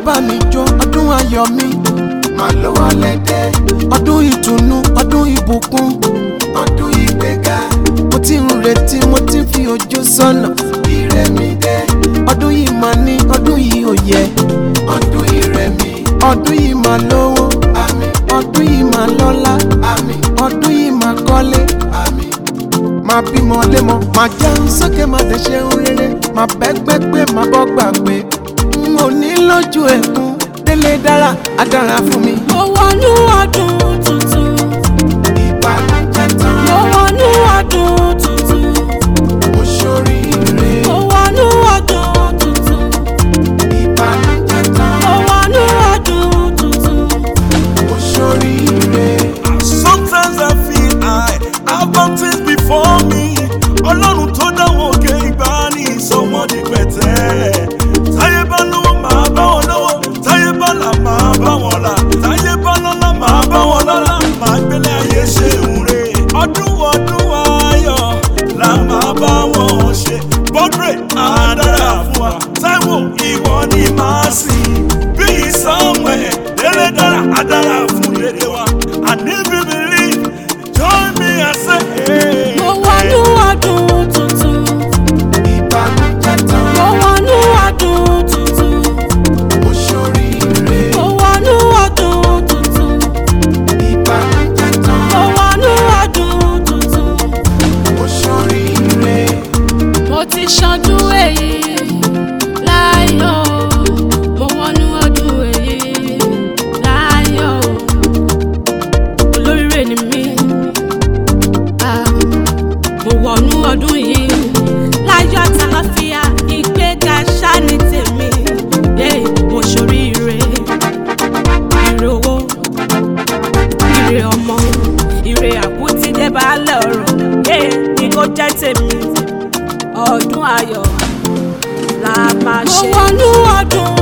bá mi jó ọdún ayọ̀ mi Màá ló wọlé dé, ọdún ìtùnú ọdún ìbùkún ọdún ìgbéga, mo ti ń retí mo ti ń fi ojú sọ́nà ire mi dé, ọdún yìí máa ní ọdún yìí ò yẹ ọdún ire mi, ọdún yìí máa lówó àmì, ọdún yìí máa lọ́lá àmì, ọdún yìí máa kọ́lé àmì, máa bímọ lémọ máa jẹun sókè máa dẹ̀ ṣe ń rere máa bẹ́gbẹ́ pé máa bọ́ gbàgbé n ò ní lójú ẹ̀kún délé dára á dára fún mi. mo wọnú ọdún tuntun ìbànújẹ́ tán, mo wọnú ọdún tuntun mo ṣoríire. mo wọnú ọdún tuntun Ìbànújẹ́ tán, mo wọnú ọdún tuntun. mo ṣoríire. Sometimes I feel I have mountains before me. Ọlọ́run tó dáwọ́ òkè ìgbà ní ìsọmọdé pẹ̀tẹ́. Táyé bá lówó máa bá wọn lówó. Táyé bá là máa bá wọn là. Táyé bá lọ́lá máa bá wọn lọ́lá. Màá gbélé ayé ṣe ìwúre. Ọdún ọdún ayọ̀ la máa bá wọn ṣe. Bọ́dúrè àdára fún wa. Táíwò ìwọ ni màá sìn. Bí Samuel délé dára àdára fún dédé wa. And if you believe, join me and say, hey. mo wọnú ọdún tuntun Ìbànújẹ́ tán, mo wọnú ọdún tuntun mo ṣoríire. mo wọnú ọdún tuntun Ìbànújẹ́ tán, mo wọnú ọdún tuntun. mo ṣoríire. mo ti ṣọdún èyí láyọ̀ mo wọnú ọdún èyí láyọ̀ olóríire ni mí Ah, mo wọnú ọdún yìí láyọ̀ àtàlàfíà ìgbéga ṣáni tèmi Yeah, mo ṣoríire ire owó ire ọmọ ire àkútí dé baálẹ̀ ọ̀rọ̀ Yeah, ni kò jẹ́ tèmi ọdún ayọ̀ la máa ṣe. mo wọnú ọdún